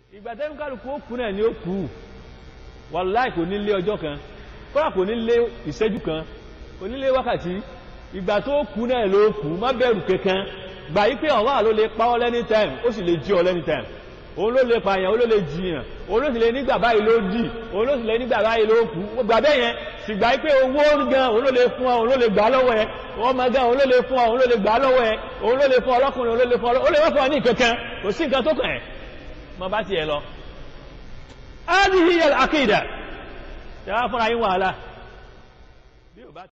ìgbà tẹ́mi kálukú ó kú náà ni ó kú wàláì kò ní lé ọjọ́ kan kọ́lá kò ní lé ìṣẹ́jú kan kò ní lé wákàtí ìgbà tó kú náà ló kú má bẹ̀rù kankan gbà yí pé ọ̀wá ló lè pa ọ́ lẹ́ni time ó sì lè jí ọ lẹ́ni time òun ló lè pààyàn òun ló lè jiyàn òun ló sì lè nígbà báyìí ló dì òun ló sì lè nígbà báyìí ló kú gbà bẹ́ẹ̀ yẹn sì gbà yí pé owó gan òun ló lè fún ọ òun ló lè gbà lọ́wọ́ ẹ ọmọ gan òun ló lè fún ọ òun ló lè gbà lọ́wọ́ ẹ òun ló lè fún ọlọ́kùnrin òun ló lè fún ọ ó lè wọ́n fún ọ ní kankan kò sí nǹkan tó kàn ẹ́ mọ bá tiẹ̀ lọ. ádìhí yẹ àkìdà ṣe wá fúnra yín wàhálà.